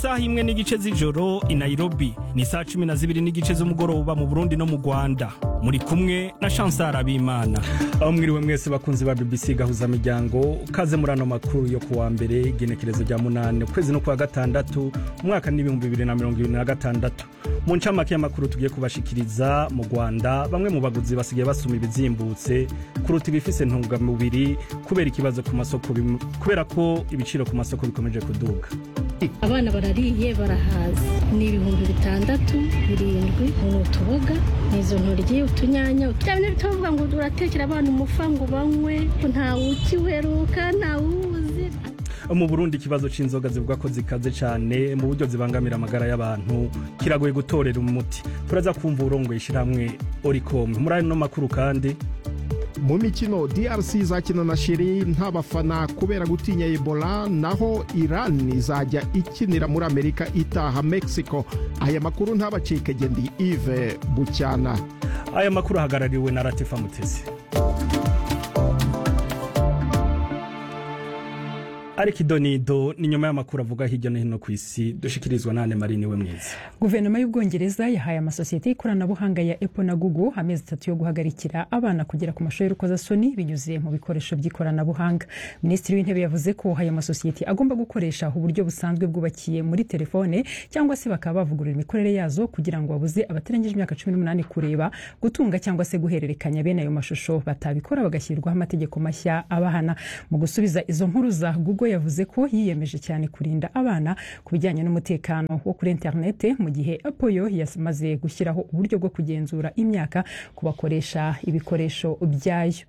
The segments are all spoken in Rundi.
isaha imwe n'igice z'ijoro i nairobi ni saa cumi na zibiri n'igice z'umugoroba mu burundi no mu rwanda muri kumwe na chansar abimana aho mwiriwe mwese bakunzi ba bbc gahuza miryango kaze muri ano makuru yo kuwa mbere igenekerezo rya munani ukwezi no kuwa gatandatu umwaka n'ibihumbi bibiri na mirongo ibiri na gatandatu mu ncamake y'amakuru tugiye kubashikiriza mu rwanda bamwe mu baguzi basigaye basuma ibizimbutse kuruta ibifise intungamubiri kubera ikibazo ku masoko bim- kubera ko ibiciro ku masoko bikomeje kuduga abana barariye barahaza ni ibihumbi bitandatu birindwi ni utuboga ni izo ntoryi utunyanya bya bintu bitavuga ngo uratekera abana umufa ngo banywe ntawe ukiweruka ntawe uwuzi mu burundi ikibazo c'inzoga zivuga ko zikaze cane mu buryo zibangamira amagara y'abantu kiragoye gutorera umuti turaza kumva urongoye ishirahamwe oricom muri ano makuru kandi mu mikino drc izakina na shiri nta bafana kubera gutinya ebola naho iran izajya ikinira muri amerika itaha mexico aya makuru ntabacike ndi ive bucyana aya makuru ahagarariwe na ratifa mutesi ariko idonido ni nyuma y'amakuru avuga hirya no hino ku isi dushikirizwa nane marini we mwiza guverinoma y'ubwongereza yahaye amasosiyete y'ikoranabuhanga ya apple na google amezi atatu yo guhagarikira abana kugera ku mashuri y'urukozasoni binyuze mu bikoresho by'ikoranabuhanga minisitiri w'intebe yavuze ko ayo masosiyete agomba gukoresha uburyo busanzwe bwubakiye muri telefone cyangwa se bakaba bavugurura imikorere yazo kugira ngo babuze abatarengeje imyaka cumi n'umunani kureba gutunga cyangwa se guhererekanya bene ayo mashusho batabikora bagashyirwaho amategeko mashya abahana mu gusubiza izo nkuru za google yavuze ko yiyemeje cyane kurinda abana ku bijyanye n'umutekano wo kuri interinete mu gihe apple yo yamaze gushyiraho uburyo bwo kugenzura imyaka ku bakoresha ibikoresho byayo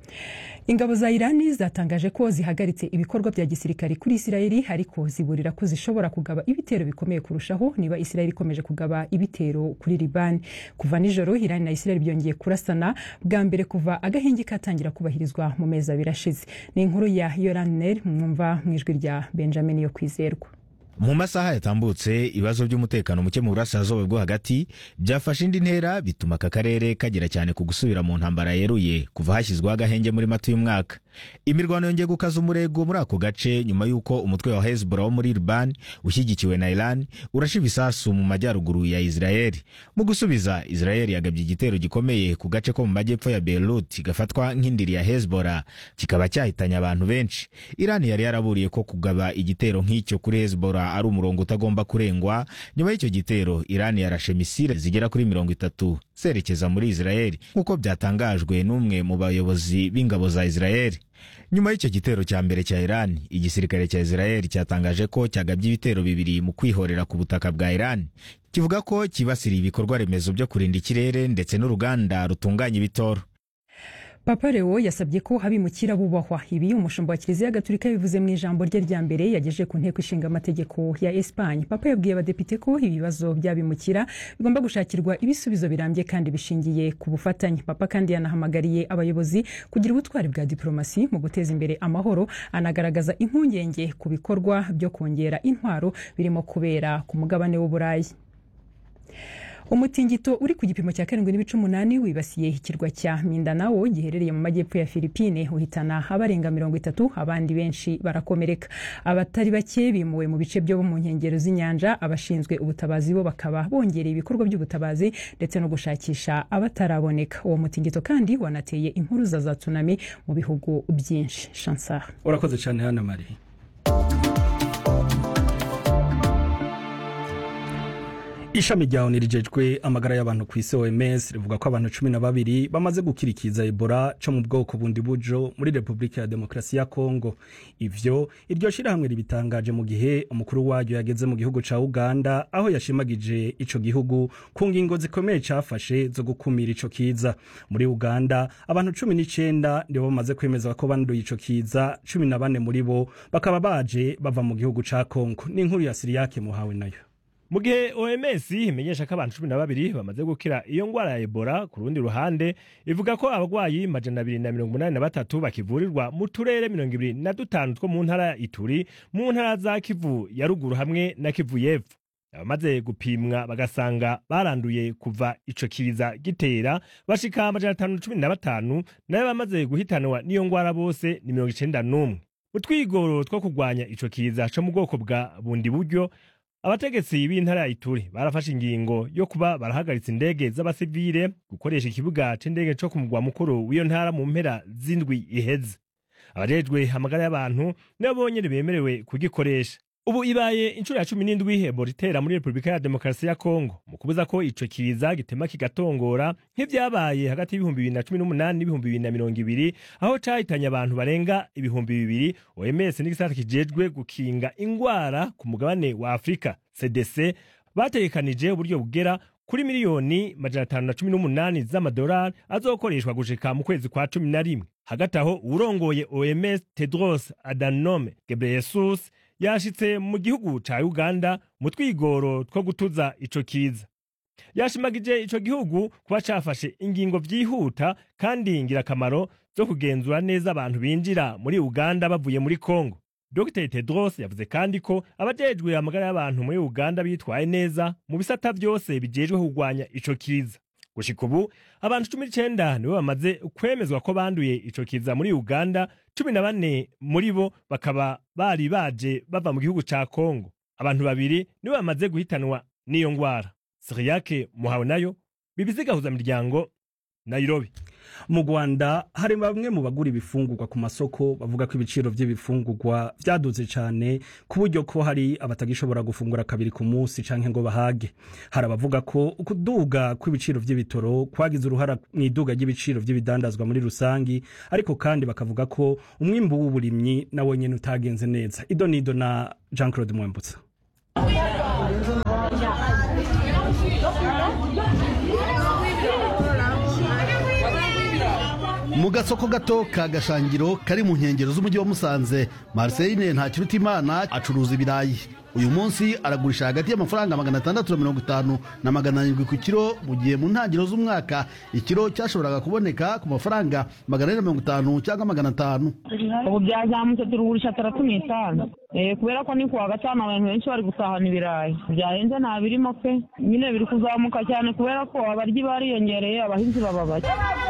ingabo za irani zatangaje ko zihagaritse ibikorwa bya gisirikare kuri isirayeli ariko ziburira ko zishobora kugaba ibitero bikomeye kurushaho niba isirayeli ikomeje kugaba ibitero kuri libani kuva nijoro irani na isirayeli byongeye kurasana bwa mbere kuva agahenge katangira kubahirizwa mu mezi abiri ashize ni inkuru ya yoranel mwumva mu ijwi rya benjamin yo kwizerwa mu masaha yatambutse ibibazo by'umutekano muke mu burasirazuba bwo hagati byafashe indi ntera bituma aka karere kagera cyane ku gusubira mu ntambara yeruye kuva hashyizweho agahenge muri mata y'umwaka imirwano yongeye gukaza umurego muri ako gace nyuma y'uko umutwe wa hezbollah wo muri liban ushyigikiwe na iran urasha ibisasu mu majyaruguru ya israeli mu gusubiza israeli yagabye igitero gikomeye ku gace ko mu majyepfo ya beirut gafatwa nk'indiri ya hezbollah kikaba cyahitanye abantu benshi iran yari yaraburiye ko kugaba igitero nk'icyo kuri hezbollah ari umurongo utagomba kurengwa nyuma y'icyo gitero iran yarashe misile zigera kuri mirongo itatu zerekeza muri israeli nk'uko byatangajwe n'umwe mu bayobozi b'ingabo za israeli nyuma y'icyo gitero cya mbere cya iran igisirikare cya israeli cyatangaje ko cyagabye ibitero bibiri mu kwihorera ku butaka bwa iran kivuga ko kibasiriye ibikorwa remezo byo kurinda ikirere ndetse n'uruganda rutunganya ibitoro papa leo yasabye ko abimukira bubahwa ibi umushumba wa kiliziya gatulika bivuze mu ijambo rye rya mbere yagejeje ku nteko ishinga amategeko ya esipanye papa yabwiye abadepite ko ibibazo by'abimukira bigomba gushakirwa ibisubizo birambye kandi bishingiye ku bufatanye papa kandi yanahamagariye abayobozi kugira ubutwari bwa diplomasi mu guteza imbere amahoro anagaragaza impungenge ku bikorwa byo kongera intwaro birimo kubera ku mugabane w'uburayi umutingito uri ku gipimo cya karindwi n'ibice umunani wibasiye ikirwa cya mindanao giherereye mu majyepfo ya filipine uhitana abarenga mirongo itatu abandi benshi barakomereka abatari bake bimuwe mu bice byo mu nkengero z'inyanja abashinzwe ubutabazi bo bakaba bongereye ibikorwa by'ubutabazi ndetse no gushakisha abataraboneka uwo mutingito kandi wanateye impuruza za tsunami mu bihugu byinshi chansar urakoze cyane hano marie ishami rya onu rijejwe amagara y'abantu ku isi oms rivuga ko abantu cumi na babiri bamaze gukirikiza ebola co mu bwoko bundi bujo muri repubulika ya demokarasi ya kongo ivyo iryo shirahamwe ribitangaje mu gihe umukuru waryo yageze mu gihugu ca uganda aho yashimagije ico gihugu ku ngingo zikomeye cafashe zo gukumira ico kiza muri uganda abantu cumi n'icenda nibo bamaze kwemeza ko banduye ico kiza cumi na bane muri bo bakaba baje bava mu gihugu ca kongo n'inkuru ya siriyake muhawe nayo mu gihe oms imenyesha ko abantu cumi na babiri bamaze gukira iyo ngwara ya ebola ku rundi ruhande ivuga ko abarwayi majana abiri na mirongo umunani na batatu bakivurirwa mu turere mirongo ibiri na dutanu two mu ntara ya ituri mu ntara za kivu ya ruguru hamwe na kivu y'epfo abamaze gupimwa bagasanga baranduye kuva ico kiza gitera bashika amajana atanu na cumi na batanu nayo bamaze guhitanwa n'iyo ngwara bose ni mirongo icenda n'umwe mu twigoro two kurwanya ico kiza co mu bwoko bwa bundi buryo abategetsi b'intara ya ituri barafashe ingingo yo kuba barahagaritse indege z'abasivile gukoresha ikibuga c'indege co ku mugwa mukuru w'iyo ntara mu mpera z'indwi iheze abajejwe amagara y'abantu nibo bonyene bemerewe kugikoresha ubu ibaye inshuro ya cumi n'indwi ebola itera muri repubulika ya demokarasi ya kongo mu kubuza ko ico kiza gitema kigatongora nk'ivyabaye hagati y'ibihumbi bibiri na cumi n'umunani n'ibihumbi bibiri na mirongo ibiri aho cahitanye abantu barenga ibihumbi bibiri oms n'igisata kijejwe gukinga ingwara ku mugabane wa afurika cdc bategekanije uburyo bugera kuri miliyoni majana atanu na cumi n'umunani z'amadolari azokoreshwa gushika mu kwezi kwa cumi na rimwe hagati aho uwurongoye oms tedros adanome gebreyesus yashitse mu gihugu ca uganda mu twigoro two gutuza ico kiza yashimagije ico gihugu kuba cafashe ingingo vyihuta kandi ngirakamaro zo kugenzura neza abantu binjira muri uganda bavuye muri congo dr tedros yavuze kandi ko abajejwe amagara y'abantu muri uganda bitwaye neza mu bisata vyose bijejwe kurwanya ico kiza gushika ubu abantu cumi n'icenda nibo bamaze kwemezwa ko banduye ico kiza muri uganda cumi na bane muri bo bakaba bari baje bava mu gihugu ca kongo abantu babiri nibo bamaze guhitanwa n'iyo ngwara siriyake muhawe nayo bibizi gahuza miryango nairobi mu rwanda hari bamwe mu bagura ibifungurwa ku masoko bavuga ko ibiciro by'ibifungurwa byaduze cyane ku buryo ko hari abatagishobora gufungura kabiri ku munsi cyangwa ngo bahage hari abavuga ko ukuduga kw'ibiciro by'ibitoro kwagize uruhara mu iduga ry'ibiciro by'ibidandazwa muri rusange ariko kandi bakavuga ko umwimbu w'uburimyi nawe nyine utagenze neza ido nido na jean claude mwambutsa mu gasoko gato ka gashangiro kari mu nkengero z'umujyi wa musanze marceline ntakirutimana acuruza ibirayi uyu munsi aragurisha hagati y'amafaranga magana atandatu na mirongo itanu na magana arindwi ku kiro mu gihe mu ntangiriro z'umwaka ikiro cyashoboraga kuboneka ku mafaranga magana ane na mirongo itanu cyangwa magana atanu ubu byazamutse turugurisha atandatu n'itanu kubera ko ni kuwa gatanu abantu benshi bari gusahana ibirayi byahenze nta birimo pe nyine biri kuzamuka cyane kubera ko abaryi bariyongereye abahinzi baba bake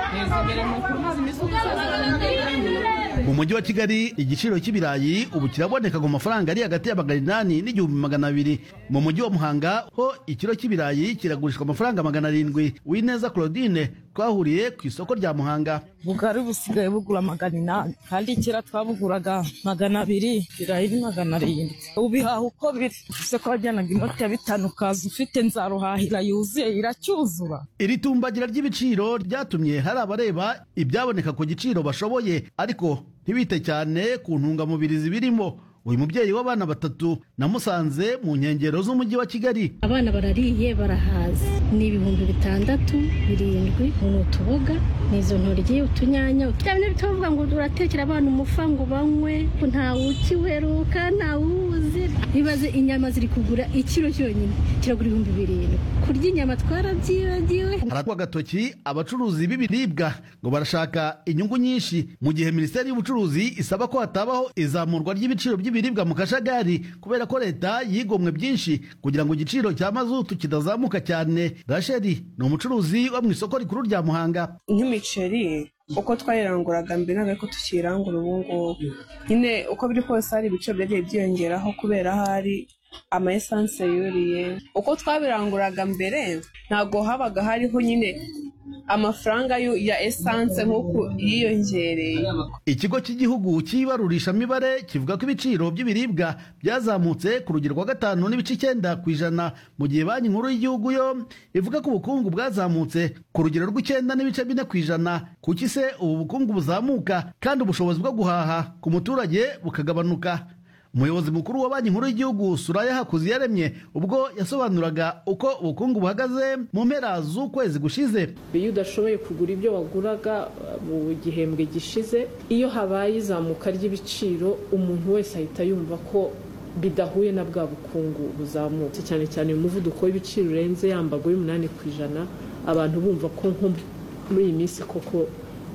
mu mujyi wa kigali igiciro cy'ibirayi ubu kiraboneka ku mafaranga ari hagati ya magana inani n'igihumbi magana abiri mu mujyi wa muhanga ho ikiro cy'ibirayi kiragurishwa amafaranga magana arindwi wineza claudine twahuriye ku isoko rya muhanga bugari busigaye bugura magana inani kandi kera twabuguraga magana abiri ibirayi ni magana arindwi ubihaha uko biri ese ko wajyanaga inoti ya bitanu ukaza ufite nzaruhahira yuzuye iracyuzura iri tumbagira ry'ibiciro ryatumye hari abareba ibyaboneka ku giciro bashoboye ariko ntibite cyane ku ntungamubiri zibirimo uyu mubyeyi w'abana batatu namusanze mu nkengero z'umujyi wa kigali abana barariye barahaze ni ibihumbi bitandatu birindwi ni utuboga ni izo ntoryi utunyanya bya bintu bitavuga ngo uratekera abana umufa ngo banywe ntawe ukiweruka ntawe uwuzi bibaze inyama ziri kugura ikiro cyonyine kiragura ibihumbi birindwi kurya inyama twarabyibagiwe haratwa agatoki abacuruzi b'ibiribwa ngo barashaka inyungu nyinshi mu gihe minisiteri y'ubucuruzi isaba ko hatabaho izamurwa ry'ibiciro by'ibiribwa mu kajagari kubera ko leta yigomwe byinshi kugira ngo igiciro cya mazutu kidazamuka cyane rasheli ni umucuruzi wo mu isoko rikuru rya muhanga nk'imiceri uko twayiranguraga mbere ntabwo ariko tukiyirangura ubu ngubu nyine uko biri kose hari ibiciro byagiye byiyongeraho kubera hari ama esanse yuriye uko twabiranguraga mbere ntabwo habaga hariho nyine amafaranga ya esanse nk'uko yiyongereye ikigo cy'igihugu cy'ibarurishamibare kivuga ko ibiciro by'ibiribwa byazamutse ku rugero rwa gatanu n'ibice icyenda ku ijana mu gihe banki nkuru y'igihugu yo ivuga ko ubukungu bwazamutse ku rugero rw'icyenda n'ibice bine ku ijana kuki se ubu bukungu buzamuka kandi ubushobozi bwo guhaha ku muturage bukagabanuka umuyobozi mukuru wa banki nkuru y'igihugu suraya hakuziyaremye ubwo yasobanuraga uko ubukungu buhagaze mu mpera z'ukwezi gushize iyo udashoboye kugura ibyo waguraga mu gihembwe gishize iyo habaye izamuka ry'ibiciro umuntu wese ahita yumva ko bidahuye na bwa bukungu buzamutse cyane cyane umuvuduko w'ibiciro urenze yambago y'umunani ku ijana abantu bumva ko nko muri iyi minsi koko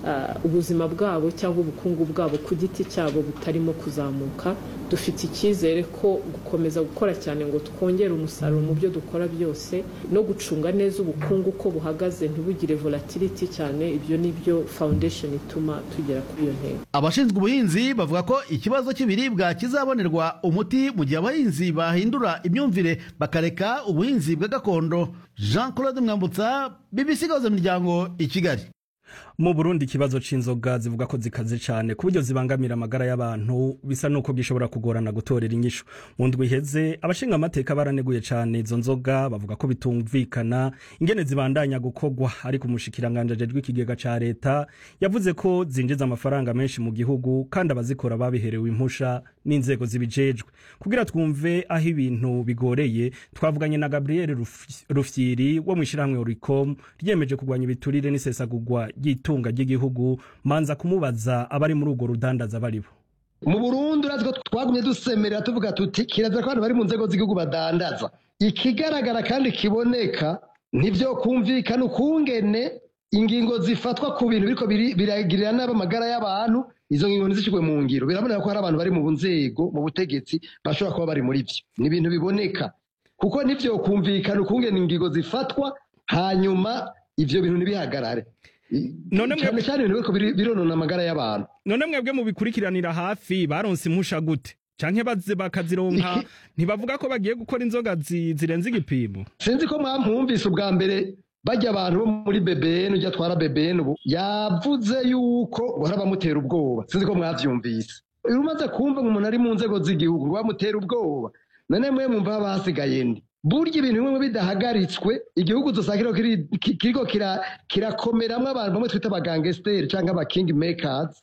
ubuzima bwabo cyangwa ubukungu bwabo ku giti cyabo butarimo kuzamuka dufite icyizere ko gukomeza gukora cyane ngo twongere umusaruro mu byo dukora byose no gucunga neza ubukungu uko buhagaze ntibugire volatility cyane ibyo ni byo foundation ituma tugera kuri iyo ntego abashinzwe ubuhinzi bavuga ko ikibazo cy'ibiribwa kizabonerwa umuti mu gihe abahinzi bahindura imyumvire bakareka ubuhinzi bwa gakondo jean claude mwambutsa bbc gahuza imiryango i kigali mu burundi ikibazo c'inzoga zivuga ko zikaze cyane ku buryo zibangamira amagara y'abantu bisa nuko gishobora kugorana gutorera inyishu mu ndwi iheze abashinga amateka baraneguye cyane izo nzoga bavuga ko bitumvikana ingene zibandanya gukogwa ariko umushikiranganje ajejwe ikigega ca leta yavuze ko zinjiza amafaranga menshi mu gihugu kandi abazikora babiherewe impusha n'inzego zibijejwe kugira twumve aho ibintu bigoreye twavuganye na Gabriel Rufyiri wo mu ishyirahamwe Oricom ryemeje kurwanya ibiturire n'isesagurwa ry'itunga ry'igihugu manza kumubaza abari muri urwo rudandaza baribo mu Burundi urazi ko twagumye dusemerera tuvuga tuti kirazira ko abantu bari mu nzego z'igihugu badandaza ikigaragara kandi kiboneka nivyo kumvikana ukungene ingingo zifatwa ku bintu biriko biragirira nabi amagara y'abantu izo ngingo ntizishyirwe mu ngiro biraboneka ko hari abantu bari mu nzego mu butegetsi bashobora kuba bari muri vyo ni ibintu biboneka kuko nivyo kumvikana ukungene ingingo zifatwa hanyuma ivyo bintu ntibihagarare none cyane cyane ibintu biriko bironona amagara y'abantu none mwebwe mu bikurikiranira hafi baronse impusha gute canke baze bakazironka ntibavuga ko bagiye gukora inzoga zirenze igipimo sinzi ko mwamwumvise ubwa mbere bajya abantu bo muri BBN ujya atwara BBN ubu yavuze yuko bahora bamutera ubwoba sinzi ko mwavyumvise iyo umaze kumva umuntu ari mu nzego z'igihugu ngo bamutera ubwoba none mwe mwumva haba hasigaye ndi burya ibintu bimwe bidahagaritswe igihugu dusanga kiriko kirakomeramwo abantu bamwe twita abagangesteri cyangwa aba king makers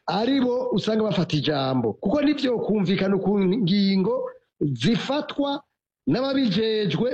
aribo usanga bafata ijambo kuko nivyo kumvikana ku ngingo zifatwa n'ababijejwe